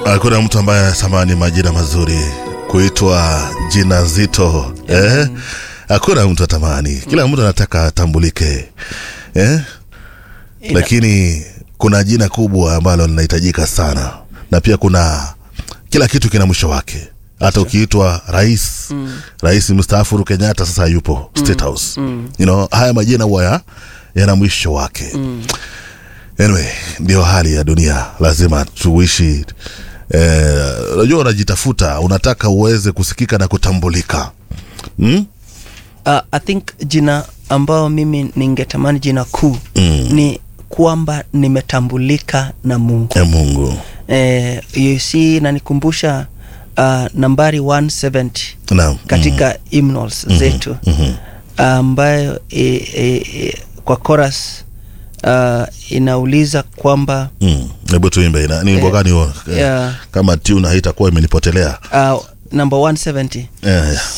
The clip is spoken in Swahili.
Hakuna mtu ambaye anatamani majina mazuri kuitwa jina zito eh? Hakuna mtu atamani, kila mtu anataka atambulike eh? Ina- Lakini kuna jina kubwa ambalo linahitajika sana, na pia kuna kila kitu kina mwisho wake. Hata ukiitwa rais rais mstaafu Uhuru Kenyatta sasa yupo State House you know, haya majina huwa ya- yana mwisho wake anyway, ndio hali ya dunia, lazima tuishi. eh, Unajua, unajitafuta, unataka uweze kusikika na kutambulika hmm? uh, I think jina ambao mimi ningetamani jina kuu Mm. ni kwamba nimetambulika na Mungu. ya Mungu Eh, you see inanikumbusha uh, nambari 170 naam. katika hymnals zetu Mhm. ambayo e, e, e, kwa chorus uh, inauliza kwamba Mm. Hebu tuimbe ina- ni wimbo Eh, gani huo? Eh, yeah. Kama tune haitakuwa imenipotelea uh, number 170 eh,